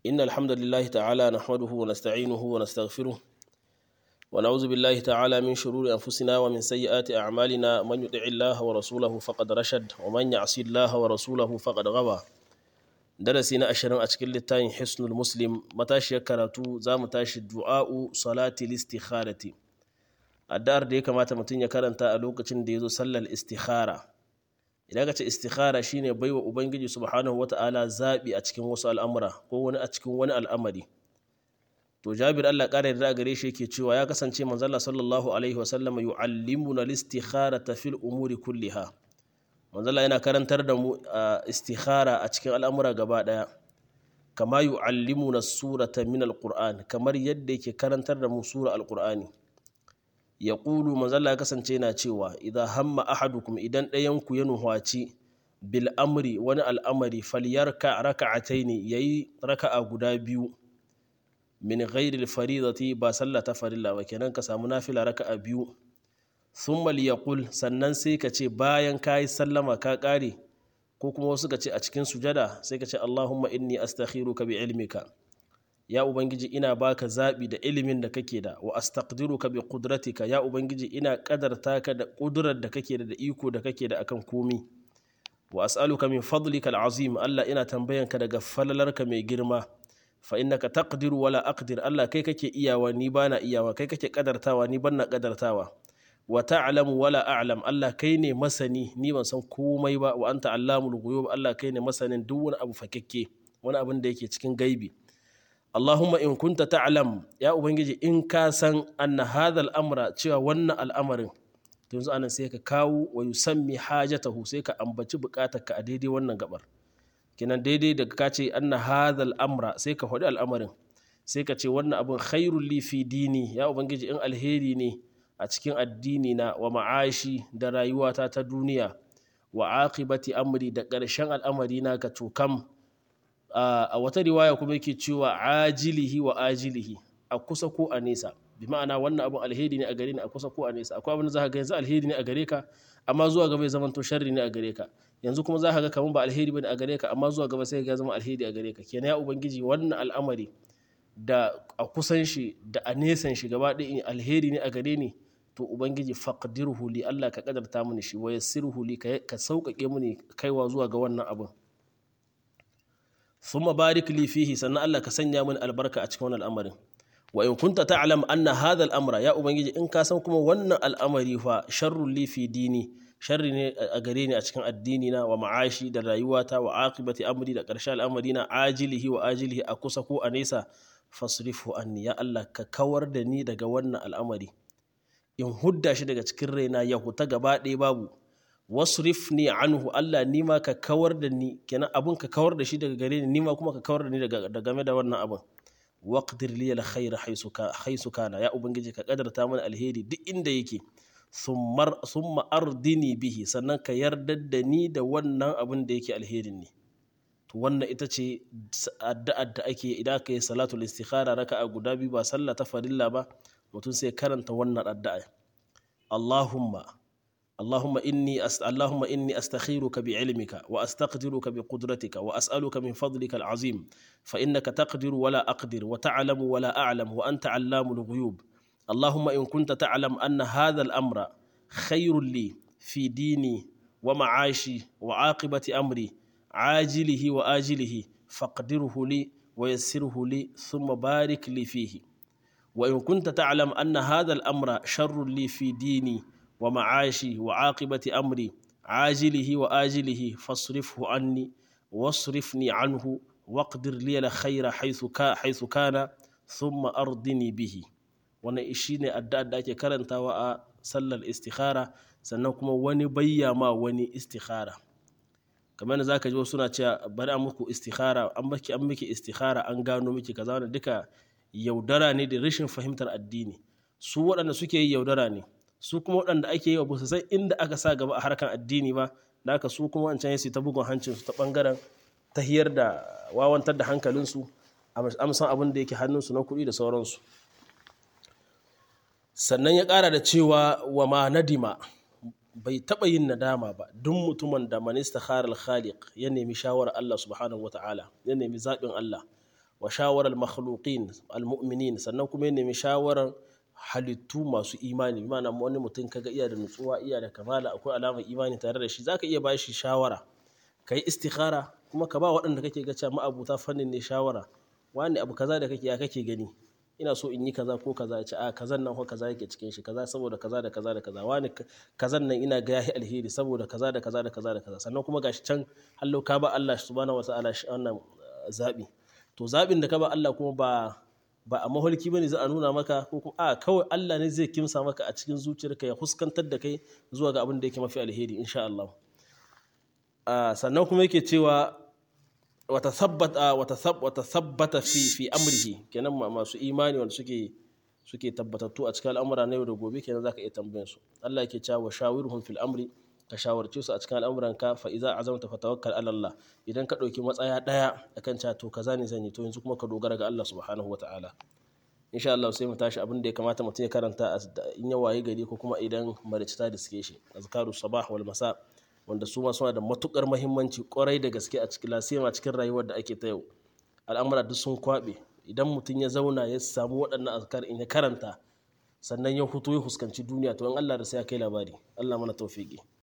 إن الحمد لله تعالى نحمده ونستعينه ونستغفره ونعوذ بالله تعالى من شرور أنفسنا ومن سيئات أعمالنا من يطع الله ورسوله فقد رشد ومن يعصي الله ورسوله فقد غوى darasi na ashirin a cikin littafin hisnul muslim matashiyar karatu za mu tashi du'a'u salati listikharati addu'ar da ya kamata mutum ya karanta a lokacin da ya zo sallar istikhara idan ka ce istikhara shine baiwa ubangiji subhanahu wata'ala zaɓi a cikin wasu al'amura ko wani a cikin wani al'amari to jabir Allah ƙara yarda gare shi yake cewa ya kasance manzala sallallahu alaihi wasallam yu'allimuna listikharata fil umuri kulliha manzala yana karantar da mu a istikhara a cikin al'amura gaba ɗaya kama yu'allimuna surata min alquran kamar yadda yake karantar da mu sura alqur'ani ya ƙulu manzala ya kasance yana cewa idan hamma ahadukum idan ɗayanku ya nuhwaci bil amri wani al'amari falyarka raka'ataini yayi raka'a guda biyu min ghairi faridati ba sallah ta farilla ba kenan ka samu nafila raka'a biyu thumma liyaqul sannan sai ka ce bayan kayi sallama ka ƙare ko kuma wasu ka ce a cikin sujada sai ka ce Allahumma inni astakhiruka bi ilmika ya ubangiji ina baka zaɓi da ilimin da kake da wa astaqdiruka bi qudratika ya ubangiji ina kadarta ka da ƙudurar da kake da da iko da kake da akan komi wa as'aluka min fadlika al'azim Allah ina tambayanka daga falalarka mai girma fa innaka taqdiru wala aqdir Allah kai kake iyawa ni bana iyawa kai kake kadartawa ni banna kadartawa wa ta'lamu wala a'lam Allah kai ne masani ni ban san komai ba wa anta allamul ghuyub Allah kai ne masanin duk wani abu fakekke wani abin da yake cikin gaibi Allahumma in kunta ta'lam ya ubangiji in ka san anna hadha al-amra cewa wannan al'amarin to yanzu anan sai ka kawo wa yusammi hajatahu sai ka ambaci bukatarka a daidai wannan gabar kinan daidai daga ka ce anna hadha al-amra sai ka faɗi al'amarin sai ka ce wannan abin khairul li fi dini ya ubangiji in alheri ne a cikin addini na wa ma'ashi da rayuwata ta duniya wa aqibati amri da ƙarshen al'amari na ka cokam a wata riwaya kuma yake cewa ajilihi wa ajilihi a kusa ko a nesa bi ma'ana wannan abin alheri ne a gare ni a kusa ko a nesa akwai abin da za ka ga yanzu alheri ne a gare ka amma zuwa gaba ya zama to sharri ne a gare ka yanzu kuma za ka ga kamar ba alheri bane a gare ka amma zuwa gaba sai ya zama alheri a gare ka kenan ya ubangiji wannan al'amari da a kusan shi da a nesan shi gaba ɗaya alheri ne a gare ni to ubangiji faqdirhu li Allah ka kadarta mini shi wa yassirhu li ka sauƙaƙe mini kaiwa zuwa ga wannan abin thumma barik li fihi sannan Allah ka sanya mini albarka a cikin wannan al'amarin wa in kunta ta'lam anna hadha al'amra ya ubangiji in ka san kuma wannan al'amari fa sharrul li fi dini sharri ne a gare ni a cikin addini na wa ma'ashi da rayuwata wa aqibati amri da ƙarshen al'amari na ajilihi wa ajilihi a kusa ko a nesa fasrifu anni ya Allah ka kawar da ni daga wannan al'amari in hudda shi daga cikin raina ya huta gaba ɗaya babu wasrif ni anhu Allah ni ma ka kawar da ni kenan abun ka kawar da shi daga gare ni ni ma kuma ka kawar da ni daga game da wannan abun waqdir li al khair haisu kana ya ubangiji ka kadarta mana alheri duk inda yake summa ardini bihi sannan ka yarda da ni da wannan abun da yake alherin ne to wannan ita ce addu'ar da ake idan aka yi salatul istikhara raka'a guda biyu ba sallah ta farilla ba mutum sai karanta wannan addu'a Allahumma Allahumma inni Allahumma inni astakhiruka bi ilmika wa astaqdiruka bi qudratika wa as'aluka min fadlika al'azim fa innaka taqdiru wa la aqdir wa ta'lamu wa la a'lam wa anta 'allamul ghuyub Allahumma in kunta ta'lam anna hadha al-amra khayrun li fi dini wa ma'ashi wa 'aqibati amri عاجله وآجله فاقدره لي ويسره لي ثم بارك لي فيه وإن كنت تعلم أن هذا الأمر شر لي في ديني ومعاشي وعاقبة أمري عاجله وآجله فاصرفه عني واصرفني عنه واقدر لي الخير حيث كا حيث كان ثم أرضني به wani shi ne addu'ar da ake karantawa a sallar istikhara sannan kuma wani bayya ma wani istikhara kamar da zaka ji wasu suna cewa bari an muku istikhara an miki an miki istikhara an gano miki kaza wannan duka yaudara ne da rashin fahimtar addini su waɗanda suke yi yaudara ne su kuma waɗanda ake yi wa ba su san inda aka sa gaba a harkan addini ba da haka su kuma wancan su ta bugun hancin su ta bangaren tahiyar da wawantar da hankalinsu amsan abin da yake hannunsu na kuɗi da sauransu sannan ya ƙara da cewa wa ma nadima bai taɓa yin nadama ba duk mutumin da manista kharal khaliq ya nemi shawarar Allah subhanahu wa ta'ala ya nemi zaɓin Allah wa shawarar makhluqin almu'minin sannan kuma ya nemi shawarar halittu masu imani mana wani mutum kaga iya da nutsuwa iya da kamala akwai alamar imani tare da shi zaka iya bashi shawara kai istikhara kuma ka ba waɗanda kake ga cewa ma'abuta fannin ne shawara wani abu kaza da kake ya kake gani ina so in yi kaza ko kaza ya ce a kazan nan ko kaza yake cikin shi kaza saboda kaza da kaza da kaza wani kazan nan ina ga yahi alheri saboda kaza da kaza da kaza da kaza sannan kuma gashi can hallo ka ba Allah subhanahu wataala shi wannan zabi to zabin da ka ba Allah kuma ba ba a maholki bane za a nuna maka ko kuma a kawai Allah ne zai kimsa maka a cikin zuciyarka ya huskantar da kai zuwa ga abin da yake mafi alheri insha Allah sannan kuma yake cewa wata sabbata fi fi amrihi kenan masu imani wanda suke suke tabbatattu a cikin al'amura na yau da gobe kenan zaka iya tambayan su Allah yake cewa shawirhum fil amri ka shawarce su a cikin al'amuran ka fa iza azamta fa tawakkal ala Allah idan ka dauki matsaya daya akan cewa to kaza ne zan yi to yanzu kuma ka dogara ga Allah subhanahu wataala insha Allah sai mu tashi abin da ya kamata mutum ya karanta in ya waye gari ko kuma idan maricita da suke shi azkaru sabah wal masa wanda su ma suna da matukar mahimmanci kwarai da gaske a cikin lasima cikin rayuwar da ake ta yau al'amura duk sun kwabe idan mutum ya zauna ya samu waɗannan azkar in ya karanta sannan ya hutu ya fuskanci duniya to in Allah da sai ya kai labari Allah mana tawfiki